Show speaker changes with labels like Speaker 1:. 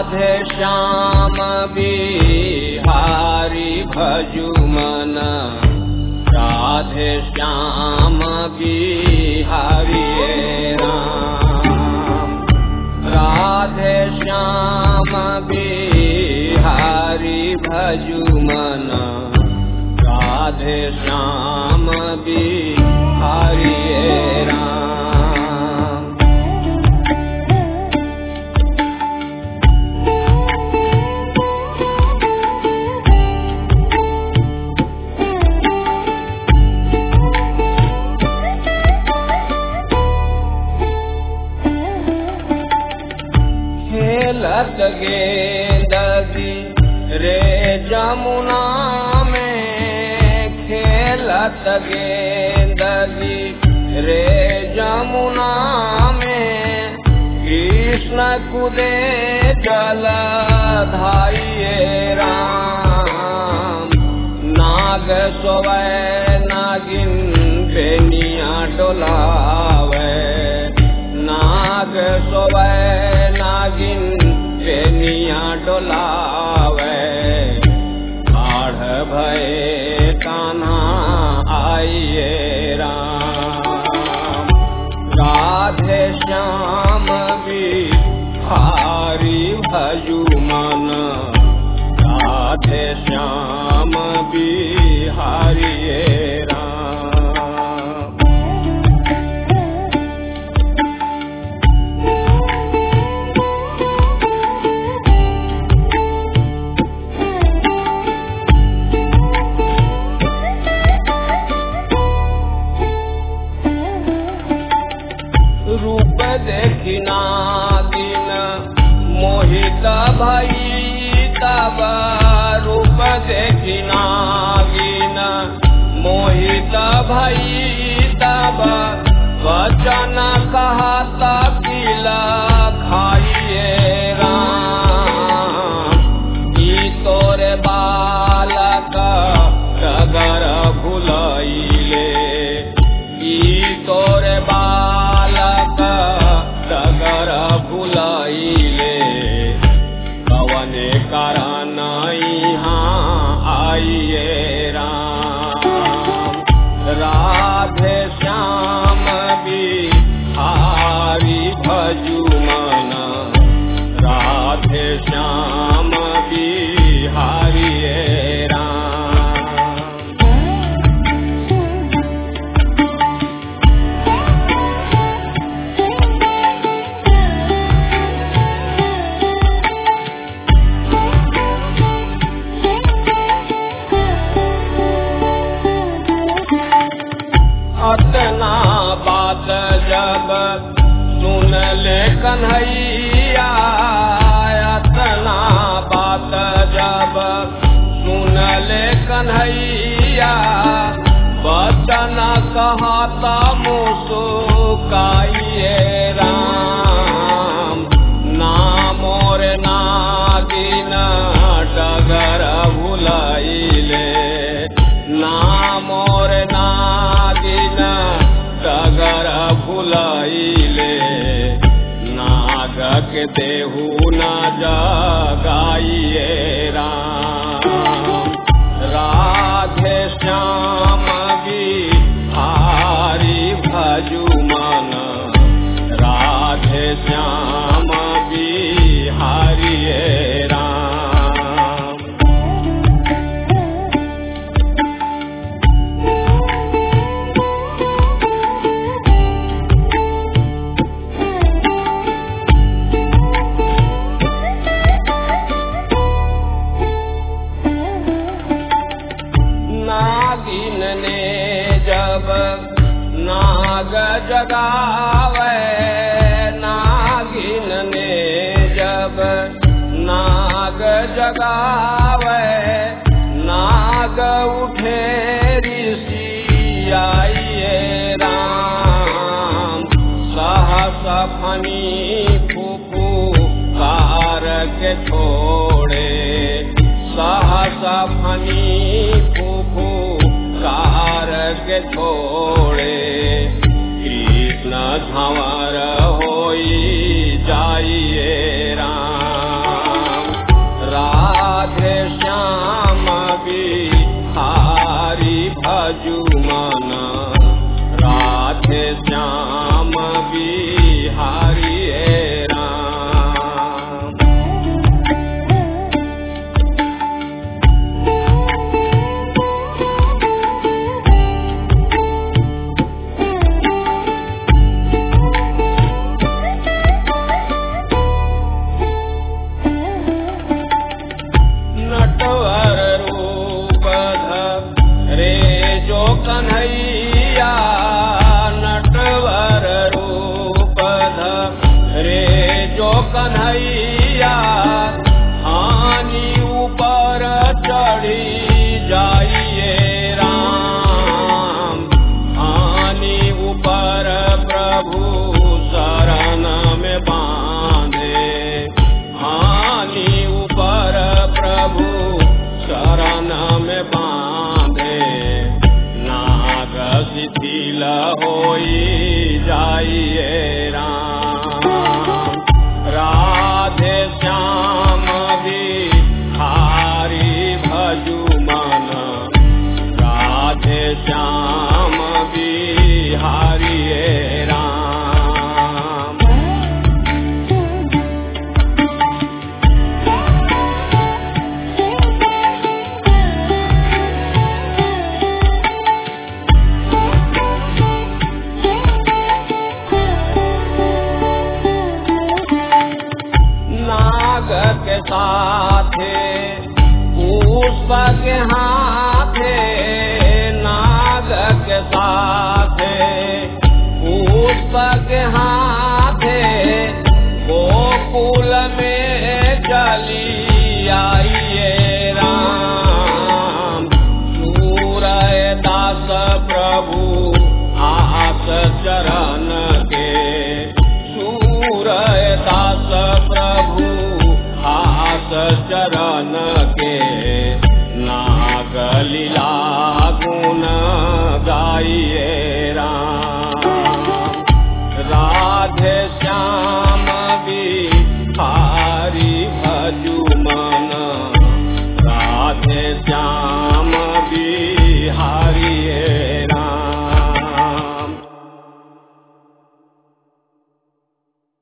Speaker 1: राधे श्याम बिहारी भजु मन राधे श्याम बिहारी राम राधे श्याम बिहारी भजु मन राधे श्याम बिहारी राम खेलत गेंदगी रे जमुना में खेलत गेंदगी रे जमुना में कृष्ण कुदे जल धाइये राम नाग सोवै नागिन बेनिया डोलावे नाग सोवै नागिन बेनिया डोलावे बाढ़ भय कान्हा आइए राम राधे श्याम बिहारी भजु मन राधे श्याम बिहारी राम रूप देखिना दिन मोहित भई तब रूप देखिना दिन मोहित भई तब वचन कहत किला खाइए राम ई तोरे बालक डगर भुलैले ई तोरे बालक डगर भुलैले कवने कारण यहाँ आइए राम राधे श्याम बिहारी भजु मन राधे श्याम बिहारी राम अतना बात जब सुन ले कन्हैया अतना बात जब सुन ले कन्हैया बचन कहता मुसुकाइए राम नामोर नागिन डगर भुलैले नामोर नागिन डगर भुलैले नागक देहु न जगाइए राम राधे श्याम बिहारी भजु मन राधे श्याम बिहारी राम नागिन ने जब नाग जगावे नागिन ने जब नाग जगावे नाग उठे ऋषि आइए राम सहस फनी फूफू कार के छोड़े सहस फनी फूफू कार के छोड़े कृष्ण झंवर होई जाइए राम कन्हैया हानि ऊपर चढ़ी जाइए राम हानि ऊपर प्रभु शरण में बांधे हानि ऊपर प्रभु शरण में बांधे नाग शिथिल होई जाइए राम राधे श्याम बिहारी भजु मन राधे श्याम बिहारी हे राम नाग के साथे पुष्प के हाथे नाग के साथे पुष्प के हाथ